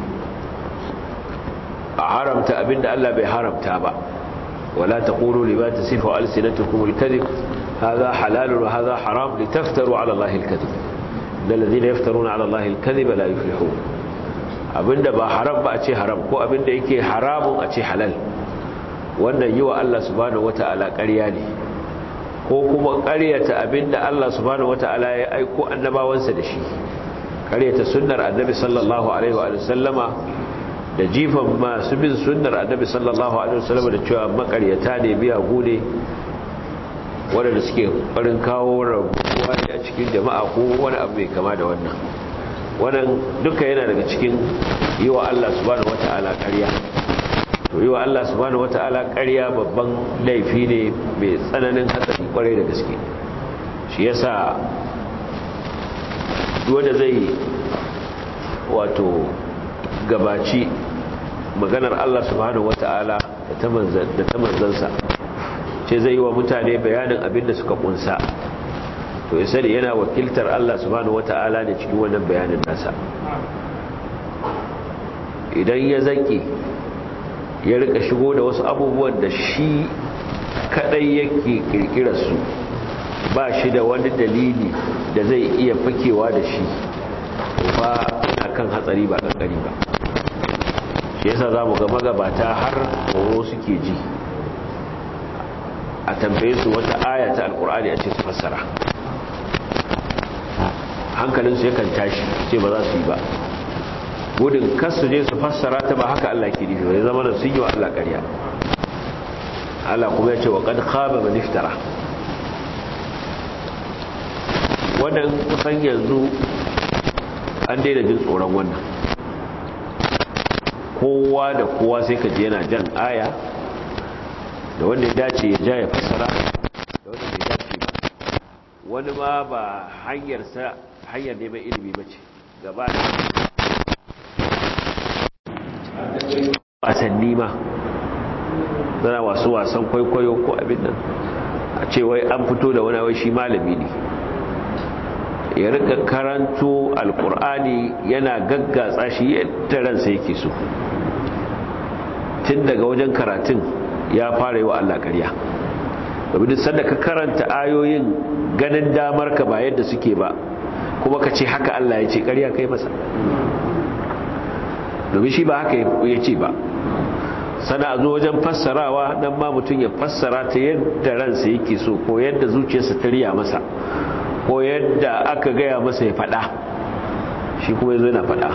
a haramta abinda Allah bai haramta ba wala taqulu lima tasifu alsinatukum alkadhib hadha halal wa hadha haram litaftaru ala Allah alkadhib da lazina yaftaruna ala Allah al-kadhiba la yuflihun abinda ba haram ba a ce haram ko abinda yake haramun a ce halal wannan yi wa Allah subhanahu wata'ala ƙarya ne ko kuma ƙaryata abinda Allah subhanahu wata'ala ya aiko annabawansa da shi ƙaryata sunnar annabi sallallahu alaihi wa sallama da jifan masu bin sunnar annabi sallallahu alaihi wa sallama da cewa makaryata ne biya gune waɗanda suke farin kawo rabuwa ne a cikin jama'a ko wani abu mai kama da wannan wannan duka yana daga cikin yi wa Allah subhanahu wata'ala ƙarya to yi wa Allah subhanahu wata'ala ƙarya babban laifi ne mai tsananin hatsari kwarai da gaske shi yasa wanda zai wato gabaci maganar Allah subhanahu wata'ala da ta manzansa ce zai yi wa mutane bayanin abin da suka kunsa to ya sani yana wakiltar Allah subhanahu wata'ala ne cikin wannan bayanin nasa idan ya zaki ya rika shigo da wasu abubuwan da shi kadai yake kirkirar su ba shi da wani dalili da zai iya fakewa da shi ba kan hatsari ba kankari ba shi yasa za mu ga magabata har horo suke ji a tambaye su wata aya ta alkur'ani a ce su fassara hankalinsu yakan tashi ce ba za su yi ba gudun kasu je su fassara ta ba haka Allah ke nufi wani zama da sun yi wa Allah ƙarya Allah kuma ya ce wa ƙad khaba man iftara wannan kusan yanzu an daina jin tsoron wannan kowa da kowa sai ka je yana jan aya da wanda ya dace ya ja ya fassara da wanda ya dace ba wani ma ba hanyarsa hanyar neman ilimi ba ce gaba da wasanni ma zana wasu wasan kwaikwayo ko abin nan a ce wai an fito da wani wai shi malami ne ya rika karanto alkur'ani yana gaggatsa shi yadda ransa yake so tun daga wajen karatun ya fara yi wa Allah ƙarya domin sanda ka karanta ayoyin ganin damar ka ba yadda suke ba kuma ka ce haka Allah ya ce ƙarya kai masa domin shi ba haka ya ce ba sana a zo wajen fassarawa nan ma mutum ya fassara ta yadda ransa yake so ko yadda zuciyarsa ta riya masa ko yadda aka gaya masa ya faɗa shi kuma yazo yana faɗa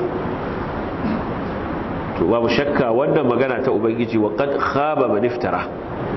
to babu shakka wannan magana ta ubangiji wa qad khaba man iftara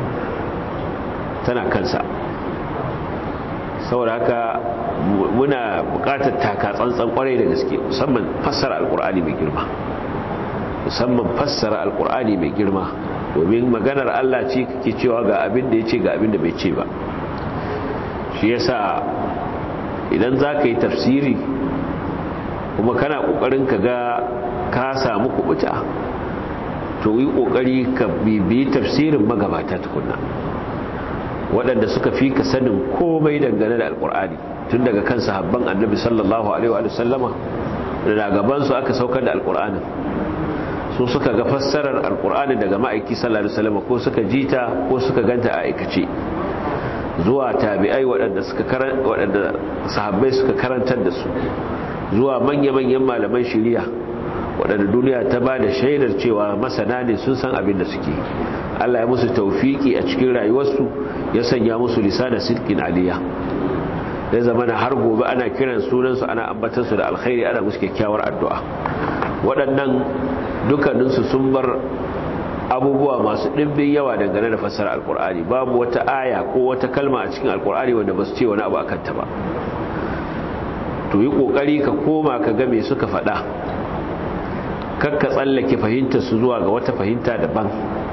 tana kansa saboda haka muna buƙatar taka tsantsan kwarai da gaske musamman fassara alqur'ani mai girma musamman fassara alqur'ani mai girma domin maganar Allah ce kake cewa ga abin da yace ga abin da bai ce ba shi yasa idan za ka yi tafsiri kuma kana ƙoƙarin ka ga ka samu kubuta to yi ƙoƙari ka bibiyi tafsirin magabata tukuna waɗanda suka fi ka sanin komai dangane da alƙur'ani tun daga kan sahabban annabi sallallahu alaihi wa sallama da gabansu aka saukar da alƙur'anin su suka ga fassarar alƙur'ani daga ma'aiki sallallahu alaihi wa sallama ko suka jita ko suka ganta a aikace zuwa tabi'ai waɗanda suka waɗanda sahabbai suka karantar da su zuwa manya-manyan malaman shari'a waɗanda duniya ta ba da shaidar cewa masana ne sun san abin da suke Allah ya musu taufiki a cikin rayuwarsu ya sanya musu lisana silkin aliya ya zama na har gobe ana kiran sunansu ana ambatansu da alkhairi ana musu kyakkyawar addu'a waɗannan dukkaninsu sun bar abubuwa masu ɗimbin yawa dangane da fassara alkur'ani babu wata aya ko wata kalma a cikin alkur'ani wanda ba su ce wani abu a kanta ba to yi ƙoƙari ka koma ka ga me suka faɗa kakka tsallake fahimtar su zuwa ga wata fahimta daban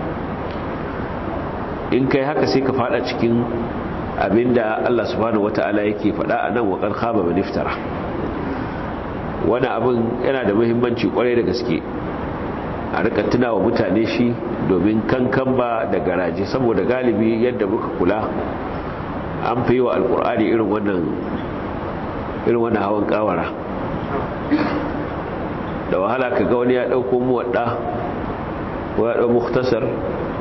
in kai haka sai ka faɗa cikin abinda Allah subhanahu wata'ala yake faɗa a nan waƙar khaba maniftara wani abin yana da muhimmanci kwarai da gaske a rika tuna wa mutane shi domin kankan ba da garaje saboda galibi yadda muka kula an fi wa alkur'ani irin wannan irin wannan hawan kawara da wahala ka ga wani ya dauko muwadda ko ya dau muktasar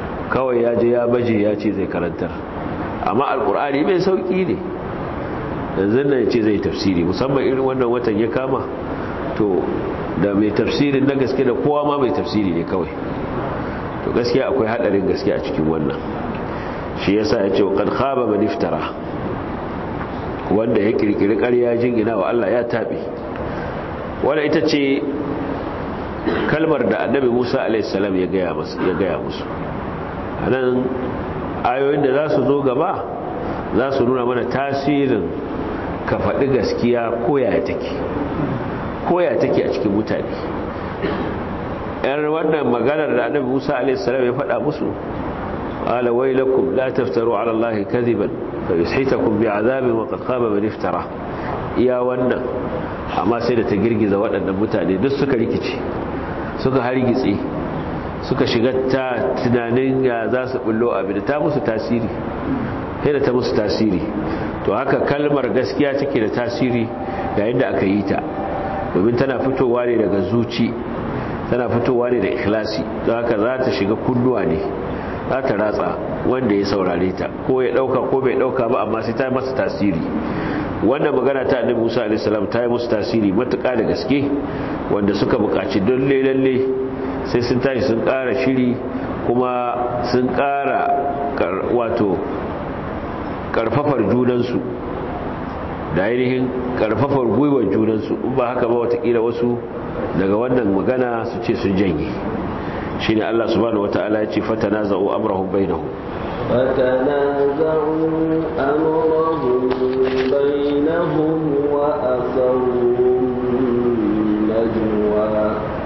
kawai ya je ya baje ya ce zai karantar amma alkur'ani mai sauki ne yanzu nan ce zai tafsiri musamman irin wannan watan ya kama to da mai tafsirin na gaske da kowa ma mai tafsiri ne kawai to gaskiya akwai hadarin gaske a cikin wannan shi yasa ya ce wa kan khaba man iftara wanda ya kirkiri ƙarya jingina wa Allah ya tabi wanda ita ce kalmar da annabi Musa alaihi salam ya gaya musu ya gaya musu anan ayoyin da za su zo gaba za su nuna mana tasirin ka faɗi gaskiya koya take koya take a cikin mutane yar wannan maganar da annabi Musa alaihi salam ya faɗa musu qala waylakum la taftaru ala allahi kadiban fayushitakum bi'adabin wa qad khaba man iftara iya wannan amma sai da ta girgiza waɗannan mutane duk suka rikice suka hargitse suka shiga ta tunanin ya za su bullo abin da ta musu tasiri sai da ta musu tasiri to haka kalmar gaskiya take da tasiri yayin da aka yi ta domin tana fitowa ne daga zuci tana fitowa ne da ikhlasi don haka za ta shiga kunnuwa ne za ta ratsa wanda ya saurare ta ko ya dauka ko bai dauka ba amma sai ta masa tasiri wannan magana ta annabi Musa alaihi salam ta yi musu tasiri matuƙa da gaske wanda suka buƙaci lalle lalle sai sun tashi sun ƙara shiri kuma sun ƙara wato ƙarfafar junansu da ainihin ƙarfafar gwiwar junansu in ba haka ba watakila wasu daga wannan magana su ce sun janye shi ne Allah subhanahu wa ta'ala ya ce fatana za'u amurahun bainahu فتنازعوا أمرهم بينهم وأسروا النجوى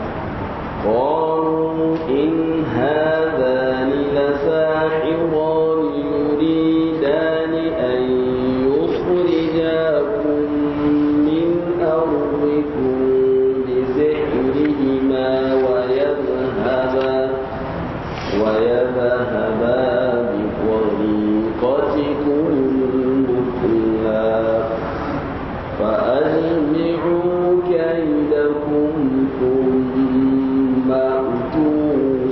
قالوا إن هذان لساحران يريدان أن يخرجاكم من أرضكم بسحرهما ويذهبا ويذهبا بطريقتكم المثلى فأجمعوا كيدكم ثم أتوا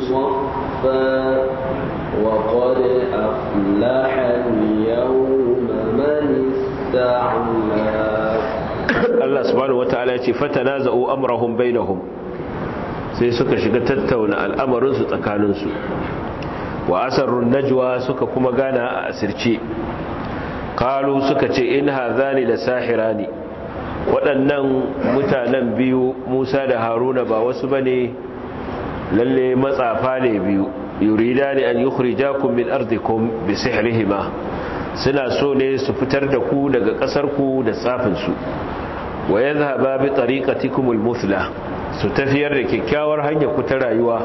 صفا وقد أفلح اليوم من استعلى Allah subhanahu wata'ala ya ce fatanaza'u amrahum bainahum sai suka shiga tattauna al'amarin su tsakanin su wa asarrun najwa suka kuma gana a asirce qalu suka ce in hadhani la sahirani waɗannan mutanen biyu Musa da Haruna ba wasu bane lalle matsafa ne biyu yuridani an yukhrijakum min ardikum bi sihrihima suna so ne su fitar da ku daga ƙasar ku da tsafin su wa yadhhaba bi tariqatikum al-muthla su tafiyar da kyakkyawar hanyar ku ta rayuwa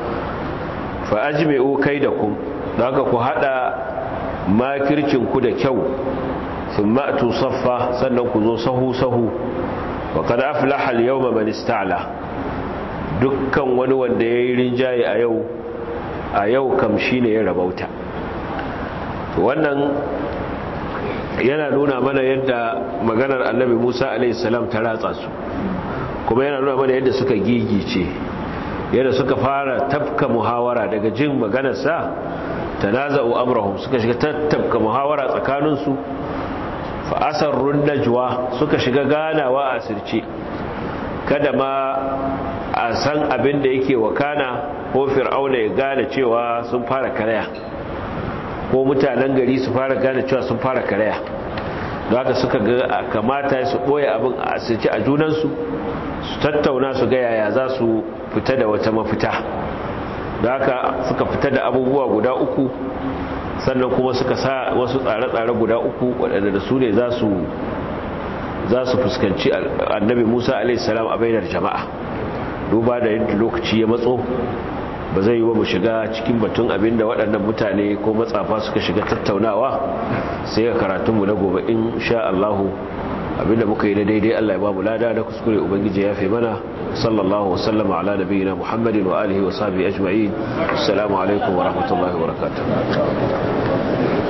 fa ajmi'u kaidakum daga ku hada makircin ku da kyau thumma atu saffa sannan ku zo sahu sahu wa qad aflaha al-yawma man ista'la dukkan wani wanda yayi rinjaye a yau a yau kam shine ya rabauta wannan yana nuna mana yadda maganar annabi Musa alaihissalam ta ratsa su kuma yana nuna mana yadda suka gigice yadda suka fara tafka muhawara daga jin maganarsa tanaza'u amrahum suka shiga tafka muhawara tsakaninsu fa asarrun najwa suka shiga ganawa a sirce kada ma a san abin da yake wakana ko fir'auna ya gane cewa sun fara karaya ko mutanen gari su fara gane cewa sun fara karaya da haka suka ga kamata su ɓoye abin a asirce a junansu su tattauna su ga yaya za su fita da wata mafita da haka suka fita da abubuwa guda uku sannan kuma suka sa wasu tsare-tsare guda uku waɗanda da su ne za su za su fuskanci annabi musa a.s. a bainar jama'a duba da yadda lokaci ya matso ba zai yi wa mu shiga cikin batun abin da waɗannan mutane ko matsafa suka shiga tattaunawa sai ga karatunmu na gobe in sha Allahu abinda muka yi na daidai Allah ya ba mu lada da kuskure ubangiji ya fi mana sallallahu wa sallama ala nabiyina muhammadin wa alihi wa sahbihi ajma'in assalamu alaikum wa rahmatullahi wa barakatuh